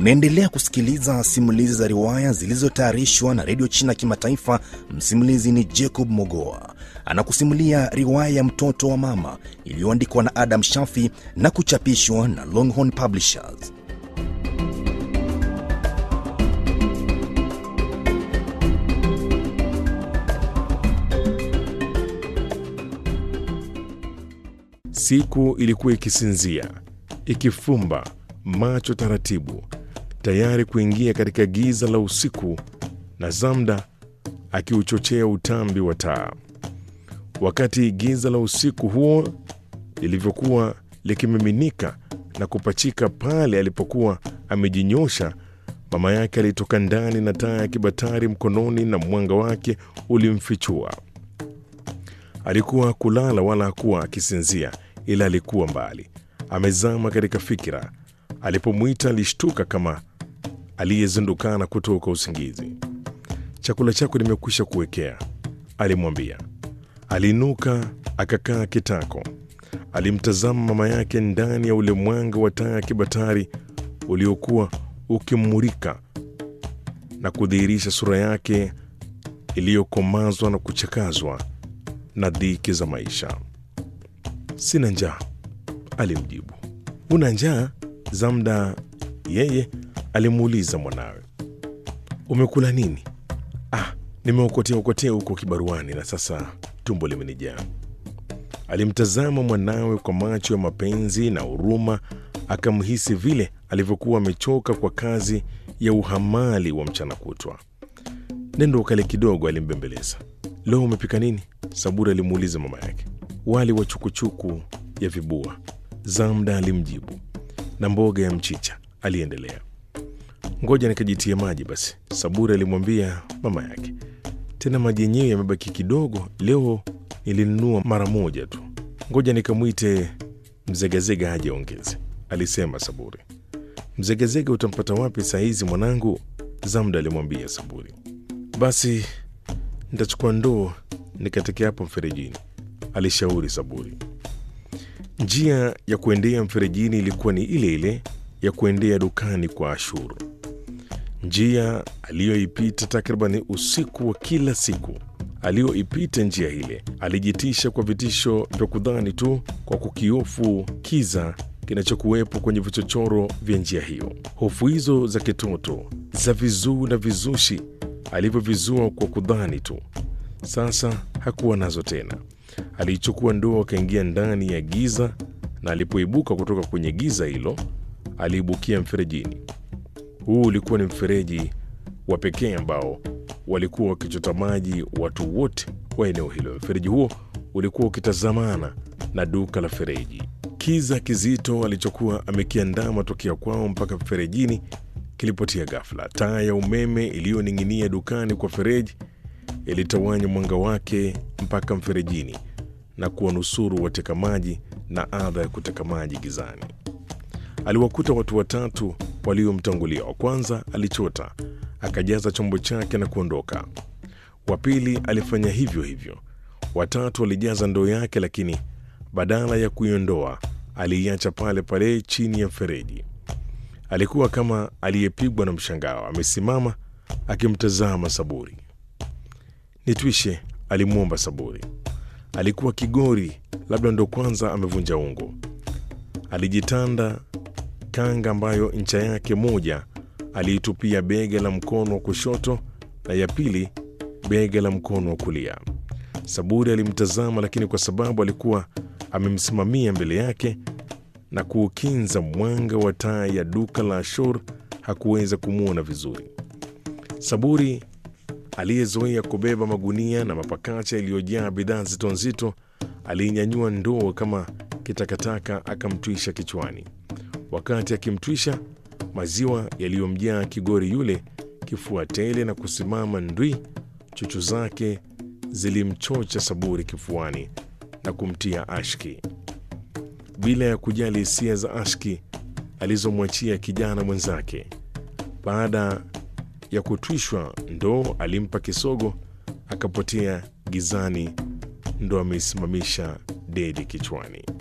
Unaendelea kusikiliza simulizi za riwaya zilizotayarishwa na redio China Kimataifa. Msimulizi ni Jacob Mogoa anakusimulia riwaya ya mtoto wa mama iliyoandikwa na Adam Shafi na kuchapishwa na Longhorn Publishers. Siku ilikuwa ikisinzia, ikifumba macho taratibu, tayari kuingia katika giza la usiku, na Zamda akiuchochea utambi wa taa. Wakati giza la usiku huo lilivyokuwa likimiminika na kupachika pale alipokuwa amejinyosha, mama yake alitoka ndani na taa ya kibatari mkononi, na mwanga wake ulimfichua. Alikuwa kulala wala hakuwa akisinzia, ila alikuwa mbali, amezama katika fikira. Alipomwita alishtuka kama aliyezindukana kutoka usingizi. Chakula chako nimekwisha kuwekea, alimwambia. Aliinuka akakaa kitako. Alimtazama mama yake ndani ya ule mwanga wa taa ya kibatari uliokuwa ukimmulika na kudhihirisha sura yake iliyokomazwa na kuchakazwa na dhiki za maisha. Sina njaa, alimjibu. Una njaa? Zamda yeye alimuuliza mwanawe. Umekula nini? Ah, nimeokotea okotea huko kibaruani na sasa tumbo limenijaa. Alimtazama mwanawe kwa macho ya mapenzi na huruma, akamhisi vile alivyokuwa amechoka kwa kazi ya uhamali wa mchana kutwa. Nendo ukale kidogo, alimbembeleza. Leo umepika nini? Saburi alimuuliza mama yake. Wali wa chukuchuku ya vibua, Zamda alimjibu, na mboga ya mchicha, aliendelea. Ngoja nikajitie maji basi, Saburi alimwambia mama yake. Tena maji yenyewe yamebaki kidogo, leo nilinunua mara moja tu. Ngoja nikamwite mzegazega aje ongeze, alisema Saburi. Mzegazega utampata wapi saa hizi mwanangu? Zamda alimwambia Saburi. Basi nitachukua ndoo nikatekea hapo mferejini, alishauri Saburi. Njia ya kuendea mferejini ilikuwa ni ile ile ya kuendea dukani kwa Ashuru, njia aliyoipita takriban usiku wa kila siku. Aliyoipita njia ile alijitisha kwa vitisho vya kudhani tu kwa kukiofu kiza kinachokuwepo kwenye vichochoro vya njia hiyo. Hofu hizo za kitoto za vizuu na vizushi alivyovizua kwa kudhani tu, sasa hakuwa nazo tena. Aliichukua ndoo akaingia ndani ya giza, na alipoibuka kutoka kwenye giza hilo aliibukia mferejini. Huu ulikuwa ni mfereji wa pekee ambao walikuwa wakichota maji watu wote wa eneo hilo. Mfereji huo ulikuwa ukitazamana na duka la fereji. Kiza kizito alichokuwa amekiandama tokea kwao mpaka mferejini kilipotia ghafla. Taa ya umeme iliyoning'inia dukani kwa fereji ilitawanya mwanga wake mpaka mferejini na kuwanusuru wateka maji na adha ya kuteka maji gizani. Aliwakuta watu watatu waliomtangulia. Wa kwanza alichota akajaza chombo chake na kuondoka. Wa pili alifanya hivyo hivyo. Watatu alijaza ndoo yake, lakini badala ya kuiondoa aliiacha pale pale chini ya mfereji. Alikuwa kama aliyepigwa na mshangao, amesimama akimtazama Saburi. Nitwishe, alimwomba Saburi. Alikuwa kigori, labda ndo kwanza amevunja ungo. Alijitanda kanga ambayo ncha yake moja aliitupia bega la mkono wa kushoto na ya pili bega la mkono wa kulia. Saburi alimtazama, lakini kwa sababu alikuwa amemsimamia mbele yake na kuukinza mwanga wa taa ya duka la Ashur hakuweza kumwona vizuri. Saburi aliyezoea kubeba magunia na mapakacha yaliyojaa bidhaa nzito nzito aliinyanyua ndoo kama kitakataka akamtwisha kichwani. Wakati akimtwisha, maziwa yaliyomjaa kigori yule kifua tele na kusimama ndwi, chuchu zake zilimchocha Saburi kifuani na kumtia ashki. Bila ya kujali hisia za ashki alizomwachia kijana mwenzake, baada ya kutwishwa ndoo alimpa kisogo, akapotea gizani, ndo ameisimamisha dedi kichwani.